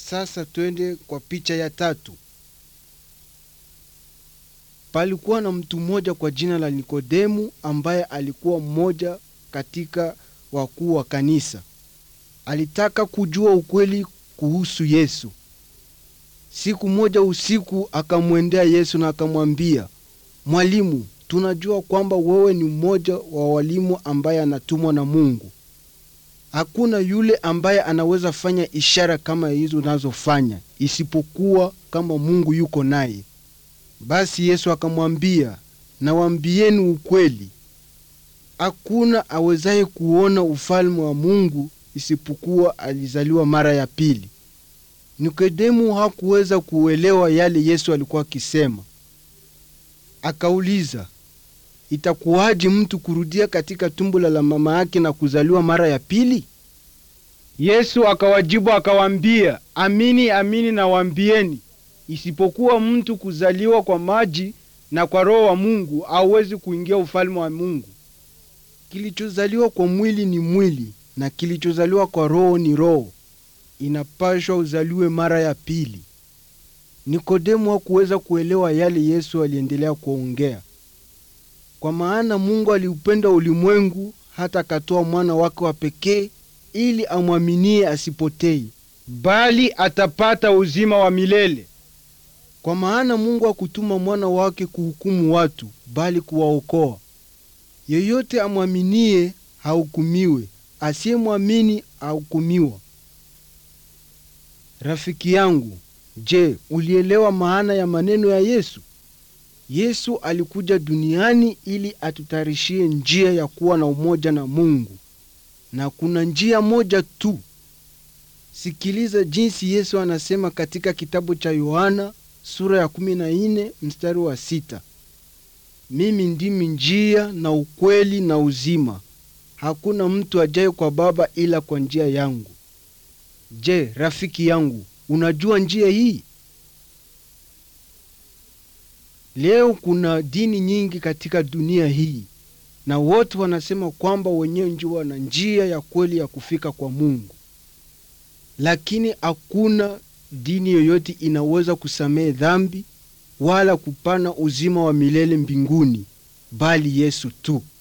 Sasa twende kwa picha ya tatu. Palikuwa na mtu mmoja kwa jina la Nikodemu ambaye alikuwa mmoja katika wakuu wa kanisa. Alitaka kujua ukweli kuhusu Yesu. Siku moja usiku akamwendea Yesu na akamwambia, Mwalimu, tunajua kwamba wewe ni mmoja wa walimu ambaye anatumwa na Mungu. Hakuna yule ambaye anaweza fanya ishara kama hizo unazofanya isipokuwa kama Mungu yuko naye. Basi Yesu akamwambia, nawaambieni ukweli, hakuna awezaye kuona ufalme wa Mungu isipokuwa alizaliwa mara ya pili. Nikodemu hakuweza kuelewa yale Yesu alikuwa akisema. Akauliza, itakuwaje mtu kurudia katika tumbo la mama yake na kuzaliwa mara ya pili? Yesu akawajibu akawaambia, amini amini nawaambieni, isipokuwa mtu kuzaliwa kwa maji na kwa Roho wa Mungu hauwezi kuingia ufalme wa Mungu. Kilichozaliwa kwa mwili ni mwili na kilichozaliwa kwa roho ni roho. Inapashwa uzaliwe mara ya pili. Nikodemu hakuweza kuelewa yale Yesu aliendelea kuongea, kwa maana Mungu aliupenda ulimwengu hata akatoa mwana wake wa pekee ili amwaminie asipotei, bali atapata uzima wa milele. Kwa maana Mungu hakutuma mwana wake kuhukumu watu, bali kuwaokoa. Yeyote amwaminie hahukumiwe, asiyemwamini ahukumiwa. Rafiki yangu, je, ulielewa maana ya maneno ya Yesu? Yesu alikuja duniani ili atutayarishie njia ya kuwa na umoja na Mungu, na kuna njia moja tu. Sikiliza jinsi Yesu anasema katika kitabu cha Yohana sura ya kumi na nne mstari wa sita mimi ndimi njia na ukweli na uzima, hakuna mtu ajaye kwa Baba ila kwa njia yangu. Je, rafiki yangu, unajua njia hii? Leo kuna dini nyingi katika dunia hii, na wote wanasema kwamba wenyewe ndio wana njia ya kweli ya kufika kwa Mungu, lakini hakuna dini yoyote inaweza kusamehe dhambi wala kupana uzima wa milele mbinguni, bali Yesu tu.